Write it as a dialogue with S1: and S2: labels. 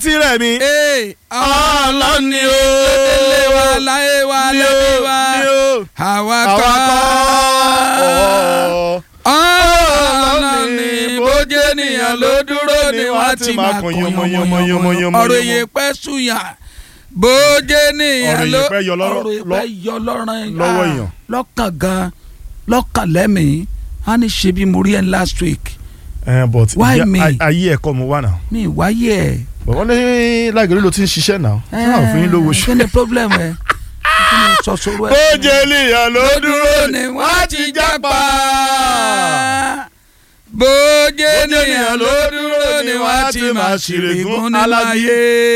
S1: ti rẹ̀ mí.
S2: ee
S1: ọlọ́ni o.
S2: ilé wa láyé wa
S1: Ní o,
S2: lẹ́bí wa
S1: ní o.
S2: àwa
S1: àwa
S2: kọ́
S1: kọ́.
S2: ọlọ́ni bójú ènìyàn ló dúró ni wọ́n ti máa kún yánmọ́yánmọ́ ọ̀rọ̀ èyí pẹ́ súyà bójú ènìyàn
S1: Ọ̀rọ̀
S2: ló
S1: èyí pẹ́ yọ lọ́rọ̀-
S2: ọ̀rọ̀ èyí pẹ́ yọ lọ́rọ̀
S1: lọ́wọ́
S2: ah,
S1: èèyàn.
S2: lọ́kàn gan lọ́kàn lẹ́mìí á ní ṣe bí mo rí ẹ last week
S1: ẹ but
S2: Why
S1: ìyá-
S2: me?
S1: ay- ayé ẹ̀kọ́ mo wà náà.
S2: mi wáyé ẹ̀
S1: bọ̀ wọ́n ní lágẹ̀rẹ́ ló ti ń ṣiṣẹ́ náà. tí wọ́n fún yín lówó
S2: kí
S1: ṣe.
S2: ni problem ẹ kí ni sọ̀sọ̀rọ̀ ẹ.
S1: bójú ènìyàn ló dúró
S2: ni wọ́n ti jápa. bójú ènìyàn ló dúró ni wọ́n ti máa ṣèrègùn nínú ayé.